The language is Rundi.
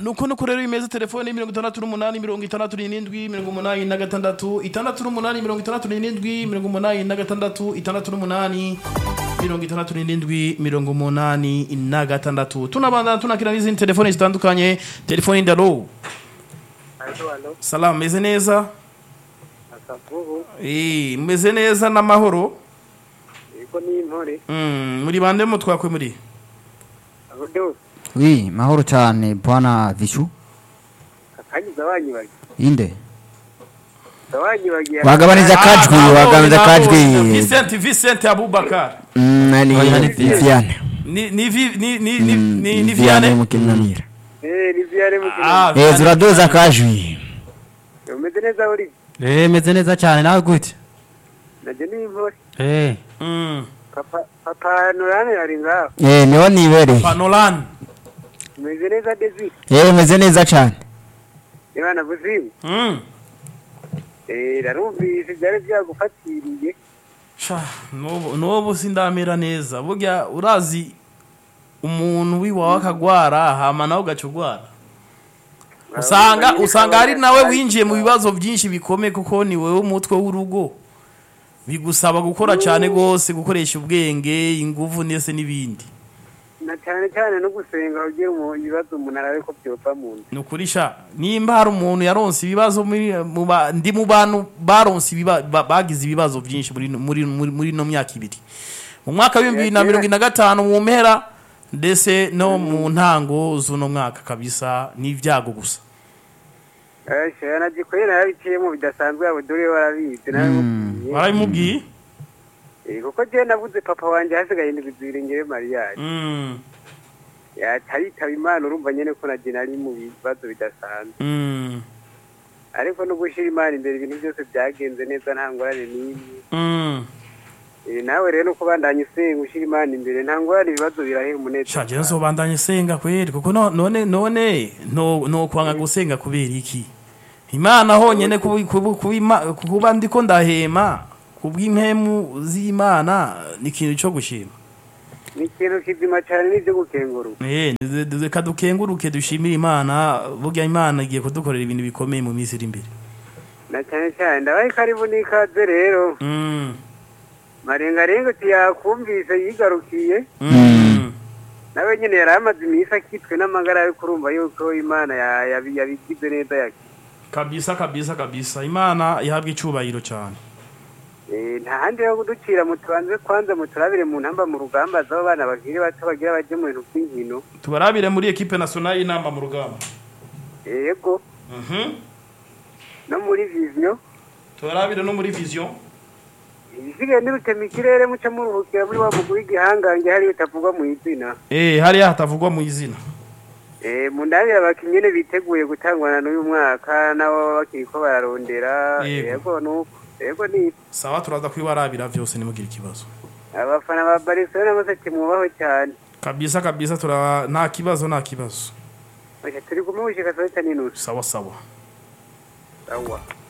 nuko nuko rero imeze telefone mirongo itandatu n'umunani mirongo itandatu n'irindwi mirongo umunani na gatandatu itandatu n'umunani mirongo itandatu n'irindwi mirongo umunani na gatandatu itandatu n'umunani mirongo itandatu n'irindwi mirongo umunani na gatandatu tunabandana tunakira n'izindi telefone zitandukanye telefone ndaro Alo, alo, salamu meze neza akavubu, Eh, meze neza n'amahoro yego ni intore, Mm, muri bande mu twakwe muri abudu, Oui, mahoro cyane bwana Vishu. akanyiza wanyibagiye, Inde. wanyibagiye, Wagabanije akajwi, Ah, wagabanije nabonye, akajwi. nabonye. Vincent Vincent Abubakar Mm, ni Oya, ni Viviane. ni ni vi- ni ni ni Mm, ni ni Viviane Vianney mukinanira. eh, ni vyare mukino, Ah, Eh, Vianney. zuradoza akajwi. umeze neza uri, Eh, meze neza cyane nawe gute naje ni intore, Eh, Mm. papa, papa Norane ari ngaho, Eh, niho nibereye. Panolan umeze neza Desi, Eh, meze neza cyane. Imana buzimu, Mm. eh, narumvise byari byagufatiriye, Sha, nubu nubu sindamera neza burya urazi umuntu wiwawe akagwara hama nawe ugaca ugwara usanga usanga ari nawe winjiye mu bibazo byinshi bikomeye kuko ni wowe umutwe w'urugo bigusaba gukora cyane rwose gukoresha ubwenge ingufu ndetse n'ibindi na cyane cyane no gusenga kugira mu ibibazo umuntu arabe ko byova mu nda, ni ukuri sha nimba hari umuntu yaronse ibibazo muri mu ba- ndi mu bantu baronse ibiba- ba- bagize ibibazo byinshi muri muri muri muri ino myaka ibiri mu mwaka w'ibihumbi bibiri na mirongo ine na gatanu mu mpera ndetse no mu ntango z'uno mwaka kabisa n'ibyago gusa eh, shaya nagikweye narabiciyemo bidasanzwe abudure warabizi, narabimubwiye, barabimubwiye eh, kuko je nabuze papa wanje hasigaye indwi zibiri ngewe mariyaje, Mm, yaritaba imana urumva nyene ko naje nari mu bibazo bidasanzwe mm, ariko no gushyira imana imbere ibintu byose byagenze neza nta ngorane n'imwe mm. Eh, nawe rero nuko bandanye usenga ushyira imana imbere nta ngorane ibibazo birahera umunezero sha jewe nzobandanye senga kweri kuko no- none none no no kwanga gusenga kubera iki imana honyene kubi- kubi- kubima- kuba ndiko ndahema kubw'impemu z'imana ni ikintu cyo gushima ni ikintu kizima cyane n'ibyo gukenguruka Eh, duze- duze- reka dukenguruke dushimire imana burya imana igiye kudukorera ibintu bikomeye mu minsi iri imbere na cyane cyane ndabaye karibu n'ikaze rero Mm, marengarenga tuyakumvise yigarukiye mm. nawe nyine yari amaze iminsi akitwe n'amagara yo kurumva yuko imana ya- yabi- yabigize neza yaki kabisa kabisa kabisa imana ihabwa icubahiro cyane Eh, nta handi yo kuducira mu tubanze kwanza mu turabire mu ntamba mu rugamba z'abo bana bakiri bato bagira baje mu bintu by'inkino tubarabire muri ekipe nationale y'inama mu rugamba yego Mhm. no muri viziyo tubarabire no muri vision ibisigaye n'irutema ikirere muca muruhukira muri wa mugwi w'igihangange hariyo utavugwa mu izina Eh, hariya hatavugwa mu izina Eh, mu ndabira abakinnyi nyene biteguye gutangwana n'uyu mwaka nabo baba bakiri ko bararondera Yego. yego nuko yego ni sawa turaza kwibarabira vyose nimugire ikibazo abafana ba Barcelona bose timwubaho cyane kabisa kabisa tura nta kibazo nta kibazo Oya, turi kumwe gushika saa sita n'inusu sawa sawa sawa